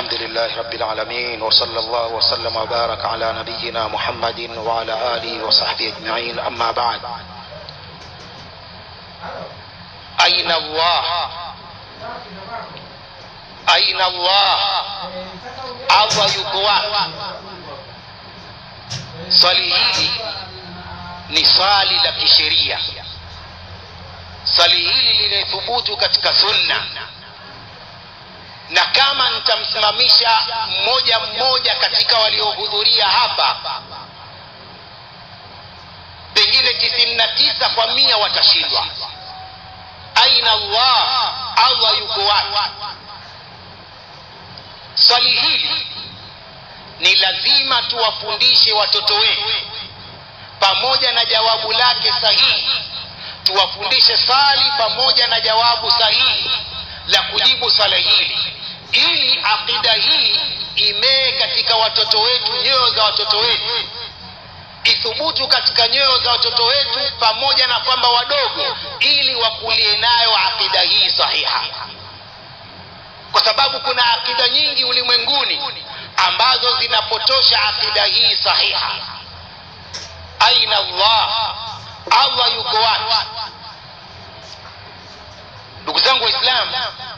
الحمد لله رب العالمين وصلى الله وسلم وبارك على نبينا محمد وعلى آله وصحبه أجمعين أما بعد أين الله أين الله Allah yuko wapi? Swali hili ni swali la kisheria. Swali hili limethubutu katika sunna, na kama nitamsimamisha mmoja mmoja katika waliohudhuria hapa, pengine tisini na tisa kwa mia watashindwa. Aina Allah, Allah yuko wapi? Swali hili ni lazima tuwafundishe watoto wetu, pamoja na jawabu lake sahihi, tuwafundishe swali pamoja na jawabu sahihi la kujibu swala hili, ili akida hii imee katika watoto wetu, nyoyo za watoto wetu, ithubutu katika nyoyo za watoto wetu, pamoja na kwamba wadogo, ili wakulie nayo akida hii sahiha kwa sababu kuna akida nyingi ulimwenguni ambazo zinapotosha akida hii sahiha. Aina Allah, Allah yuko wapi? Ndugu zangu Waislamu,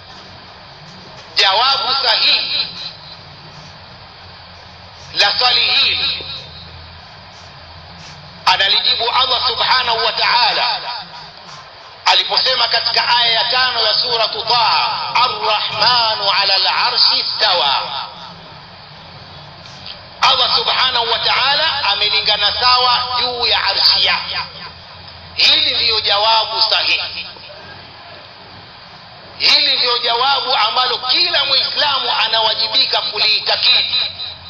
jawabu sahihi la swali hili analijibu Allah subhanahu wa ta'ala aliposema katika aya ya tano ya suratu Taha, arrahmanu ala larshi stawa. Allah subhanahu wa ta'ala amelingana sawa juu ya arshi yake. Hili ndiyo jawabu sahihi, hili ndiyo jawabu ambalo kila Muislamu anawajibika kuliitakidi.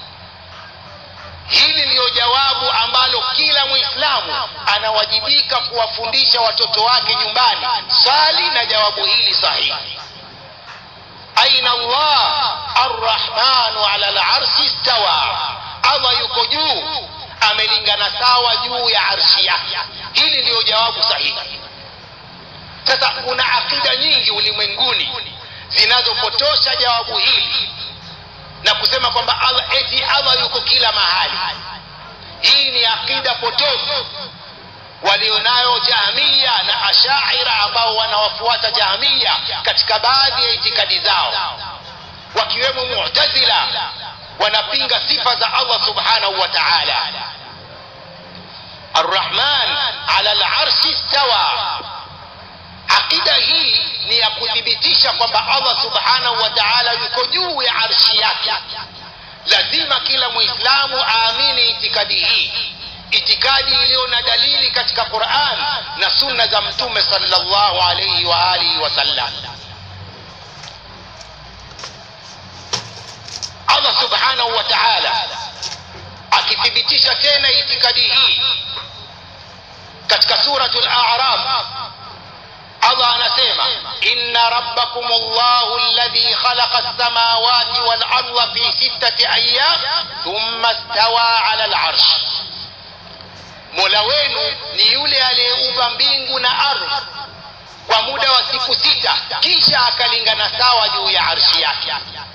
Hili ndiyo jawabu ambalo kila Muislamu anawajibika kuwafundisha watoto wake nyumbani, swali na jawabu hili sahihi. Aina Allah arrahmanu ala larshi stawa, Allah yuko juu, amelingana sawa juu ya arshi yake. Hili ndiyo jawabu sahihi. Sasa kuna akida nyingi ulimwenguni zinazopotosha jawabu hili na kusema kwamba Allah eti Allah yuko kila mahali. Hii ni akida potofu walionayo Jahmiya na Ashaira ambao wanawafuata Jahmiya katika baadhi ya itikadi zao, wakiwemo Mu'tazila, wanapinga sifa za Allah subhanahu wa ta'ala. Arrahman ala al-arshi stawa. Akida hii ni ya kuthibitisha kwamba Allah subhanahu wa ta'ala yuko juu ya arshi yake. Lazima kila Muislamu aamini itikadi hii, itikadi iliyo na dalili katika Qur'an na sunna za Mtume sallallahu alayhi wa alihi wasallam. Allah subhanahu wa ta'ala akithibitisha tena itikadi hii katika suratul A'raf Allah anasema inna rabbakum Allahu alladhi khalaqa as-samawati wal arda fi sittati ayyam thumma istawa 'ala al-'arsh, Mola wenu ni yule aliyeumba mbingu na ardhi kwa muda wa siku sita, kisha akalingana sawa juu ya arshi yake.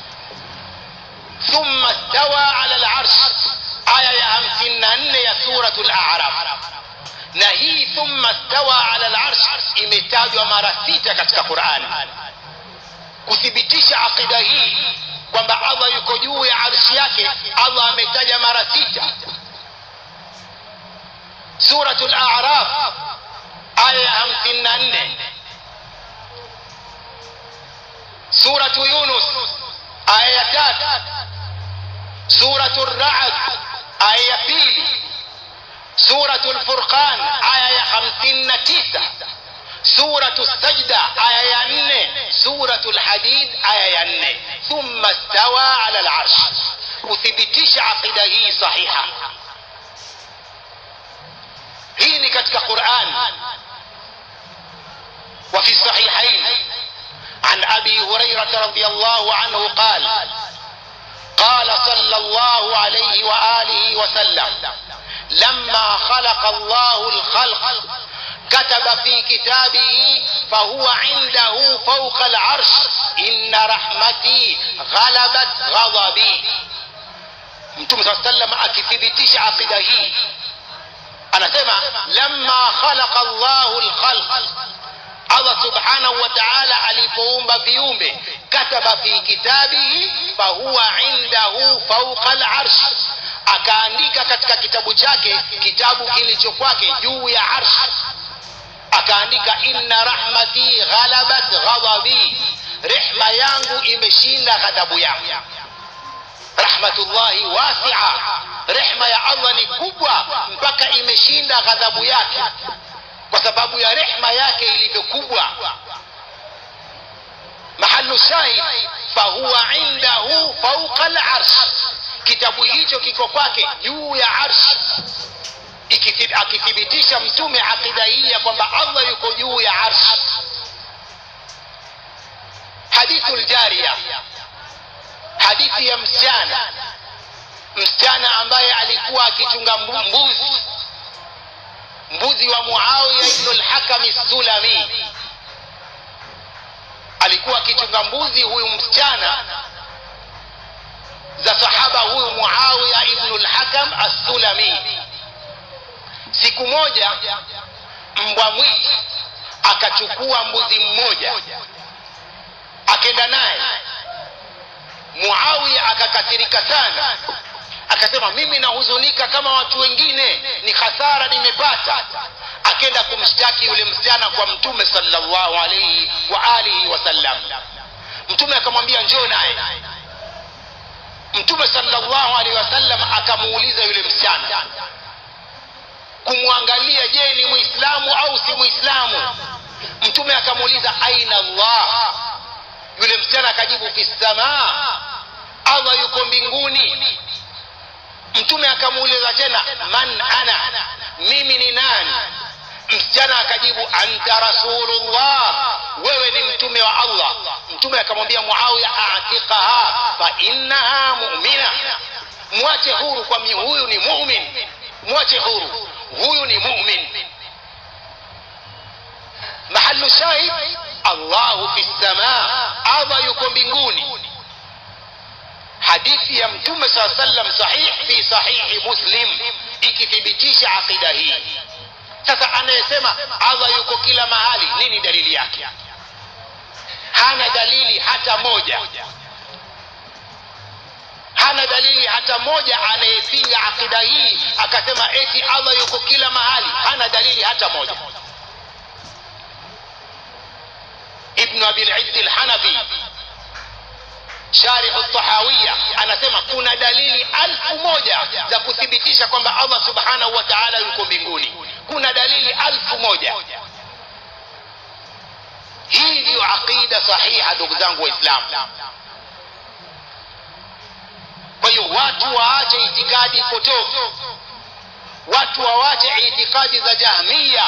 Thumma istawa 'ala al-'arsh, aya ya 54 ya suratul A'raf na hii thumma stawa ala larsh imetajwa mara sita katika Qurani kuthibitisha aqida hii kwamba Allah yuko juu ya arshi yake. Allah ametaja mara sita. Suratul A'raf aya ya hamsini na nne Suratu Yunus aya ya tatu Suratu Ra'd aya ya pili Suratu Al-Furqan aya ya hamsini na tisa Suratu Sajda aya ya nne Suratu Al-Hadid aya ya nne thumma stawa ala al-arsh, kuthibitisha aqida hii sahiha. Hii ni katika Quran. wa fi sahihain an Abi Hurairah radhiyallahu anhu qala قال صلى الله عليه وآله وسلم لما خلق الله الخلق كتب في كتابه فهو عنده فوق العرش إن رحمتي غلبت غضبي mtume saa sallam akithibitisha aqida hii anasema lamma khalaqa llahu lkhalq allah subhanahu wa taala alipoumba viumbe kataba fi kitabihi fahuwa indahu fauqa larsh akaandika katika kitabu chake kitabu kilicho kwake juu ya arsh akaandika inna rahmati ghalabat ghadabi rehma yangu imeshinda ghadhabu yangu rahmatullahi wasia rehma ya allah ni kubwa mpaka imeshinda ghadhabu yake kwa sababu ya rehma yake ilivyo kubwa mahalu shahid fahuwa indahu fauqa larsh kitabu hicho kiko kwake juu ya arsh akithibitisha mtume aqida hii ya kwamba allah yuko juu ya arsh hadithu ljaria hadithi ya msichana msichana ambaye alikuwa akichunga mbuzi mbuzi wa muawiya ibnu lhakami sulami alikuwa akichunga mbuzi huyu msichana za sahaba huyu muawiya ibnu lhakam assulami siku moja mbwa mwitu akachukua mbuzi mmoja akenda naye muawiya akakasirika sana akasema mimi nahuzunika kama watu wengine ni hasara nimepata akenda kumshtaki yule msichana kwa mtume salllahu alaihi wa alihi wasallam mtume akamwambia njoo naye mtume salllahu alaihi wasallam akamuuliza yule msichana kumwangalia je ni mwislamu au si mwislamu mtume akamuuliza aina allah yule msichana akajibu fi samaa allah yuko mbinguni mtume akamuuliza tena man ana mimi ni nani msichana akajibu anta rasulullah wewe ni mtume wa allah mtume akamwambia muawiya atiqaha fa innaha mumina mwache huru kwa huyu ni mumin mwache huru huyu ni mumin mahalu shahid allahu fi lsamaa allah yuko mbinguni hadithi ya mtume saa sallam sahih fi sahihi muslim ikithibitisha aqida hii sasa anayesema allah yuko kila mahali nini dalili yake hana dalili hata moja hana dalili hata moja anayepinga aqida hii akasema eti allah yuko kila mahali hana dalili hata moja ibnu abilizzi lhanafi sharih tahawiya anasema kuna dalili alfu moja za kuthibitisha kwamba allah subhanahu wa taala yuko mbinguni kuna dalili alfu moja hii ndiyo aqida sahiha ndugu zangu waislamu kwa hiyo watu waache itikadi potofu watu wawache itikadi za jahmiya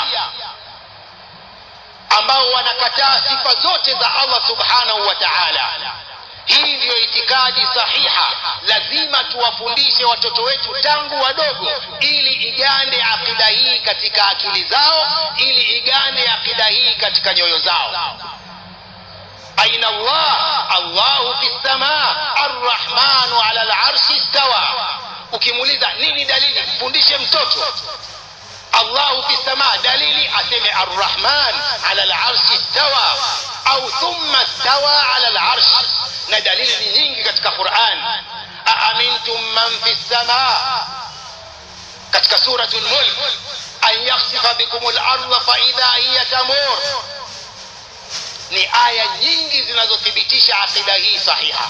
ambao wanakataa sifa zote za allah subhanahu wa taala hii ndiyo itikadi sahiha lazima tuwafundishe watoto wetu tangu wadogo ili igande aqida hii katika akili zao ili igande aqida hii katika nyoyo zao aina allah allahu fi lsamaa arrahmanu ala larshi stawa ukimuuliza nini dalili mfundishe mtoto allahu fi lsamaa dalili aseme arrahman ala larshi stawa au thumma stawa ala larshi na dalili ni nyingi katika quran aamintum man fi lsamaa katika suratu lmulk an yakhsifa bikum larda faidha hiya tamur ni aya nyingi zinazothibitisha aqida hii sahiha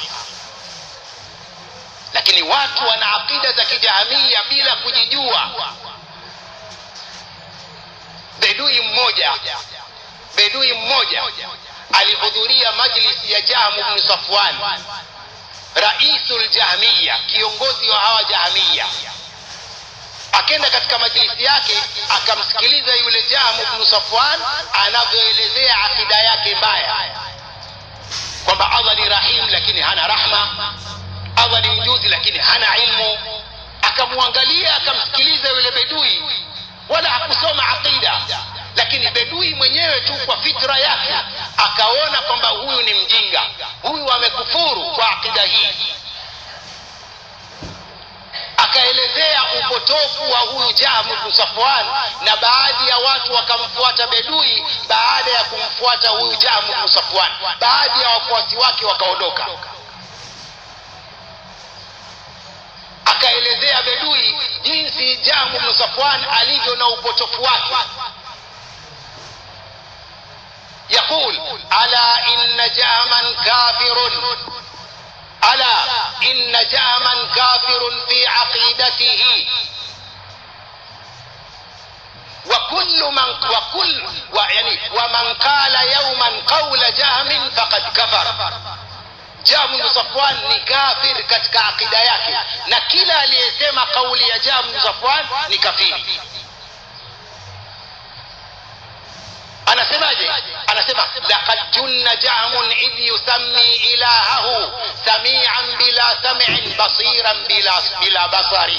lakini watu wana aqida za kijahamia bila kujijua bedui mmoja bedui mmoja alihudhuria majlisi ya jahmu bnu safwan raisu ljahmiya kiongozi wa hawa jahmiya akenda katika majlisi yake akamsikiliza yule jahmu bnu safwan anavyoelezea akida yake mbaya kwamba allah ni rahim lakini hana rahma allah ni mjuzi lakini hana ilmu akamwangalia akamsikiliza yule bedui wala hakusoma aqida lakini bedui mwenyewe tu kwa fitra yake akaona kwamba huyu ni mjinga huyu amekufuru kwa akida hii akaelezea upotofu wa huyu Jahm bin Safwan na baadhi ya watu wakamfuata bedui baada ya kumfuata huyu Jahm bin Safwan baadhi ya wafuasi wake wakaondoka akaelezea bedui jinsi Jahm bin Safwan alivyo na upotofu wake يقول ألا إن جهما كافر ألا إن جهما كافر في عقيدته وكل من وكل يعني ومن قال يوما قول جهم فقد كفر Jamu bin Safwan ni kafir katika akida yake, na kila aliyesema kauli ya Jamu bin Safwan ni kafiri. anasemaje anasema laqad junna jahmun idh yusammi ilahahu samian bila sam'in basiran bila, bila basari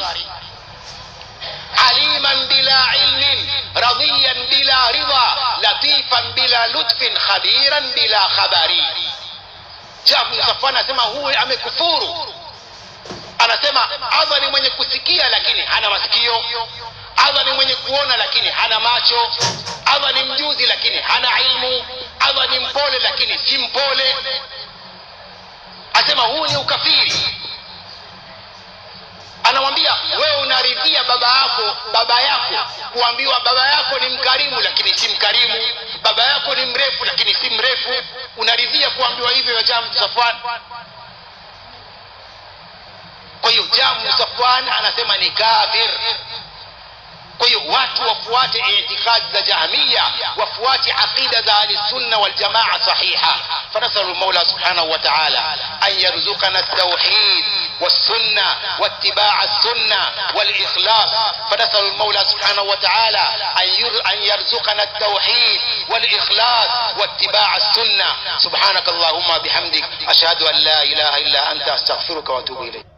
aliman bila ilmin radiyan bila ridha latifan bila lutfin khabiran bila khabari jabu safwan anasema huyu amekufuru anasema allah ni mwenye kusikia lakini hana masikio allah ni mwenye kuona lakini hana macho allah ni mjuzi lakini hana ilmu allah ni mpole lakini si mpole asema huu ni ukafiri anamwambia wewe unaridhia baba yako baba yako kuambiwa baba yako ni mkarimu lakini si mkarimu baba yako ni mrefu lakini si mrefu unaridhia kuambiwa hivyo ya jamu safwan kwa hiyo jamu safwan anasema ni kafir kwa hiyo watu wafuate itikadi za jahmiya wafuate aqida za ahlisunna waljamaa sahiha fanasalu lmaula subhanahu wa taala an yarzuqana ltauhid والسنة واتباع السنة والإخلاص فنسأل المولى سبحانه وتعالى أن يرزقنا التوحيد والإخلاص واتباع السنة سبحانك اللهم بحمدك أشهد أن لا إله إلا أنت أستغفرك وأتوب إليك